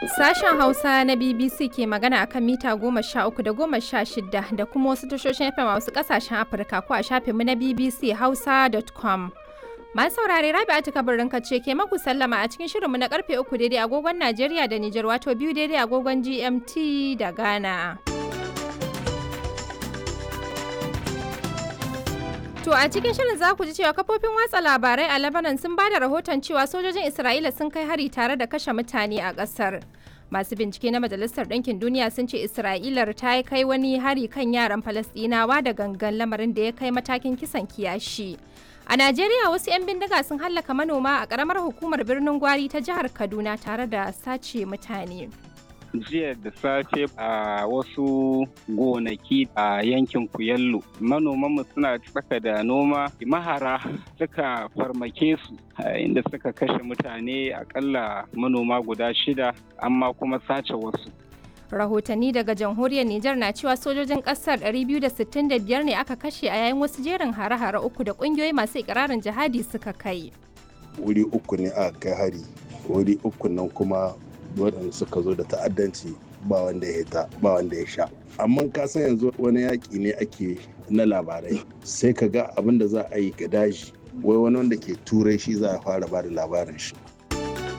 Sashen Hausa na BBC ke magana akan mita goma sha uku da goma sha shida da kuma wasu tashoshin FM a wasu kasashen Afirka ko a shafinmu na BBC Hausa.com. Masu saurare Rabi'atu kabarin ce ke maku sallama a cikin shirinmu na karfe uku daidai agogon Najeriya da Nijar wato biyu daidai agogon GMT da Ghana. To a cikin shirin za ku ji cewa kafofin watsa labarai a Lebanon sun ba da rahoton cewa sojojin Isra'ila sun kai hari tare da kashe mutane a ƙasar. Masu bincike na Majalisar Ɗinkin Duniya sun ce Isra'ilar ta kai wani hari kan yaran Falasɗinawa da gangan lamarin da ya kai matakin kisan kiyashi. A Najeriya wasu 'yan bindiga sun hallaka manoma a ƙaramar hukumar birnin Gwari ta jihar Kaduna tare da sace mutane. jiya da safe a wasu gonaki a yankin kuyallo manomanmu suna tsaka da noma mahara suka farmake su inda suka kashe mutane akalla manoma guda shida amma kuma sace wasu rahotanni daga jamhuriyar Nijar na cewa sojojin kasar 265 ne aka kashe a yayin wasu jerin hare-hare uku da kungiyoyi masu ikirarin jihadi suka kai wuri uku ne aka kai hari wuri uku nan kuma waɗanda suka zo da ta'addanci ba wanda ya ta ba wanda ya sha amma ka san yanzu wani yaƙi ne ake na labarai sai ka ga abin da za a yi ga daji wai wani wanda ke turai shi za a fara ba da labarin shi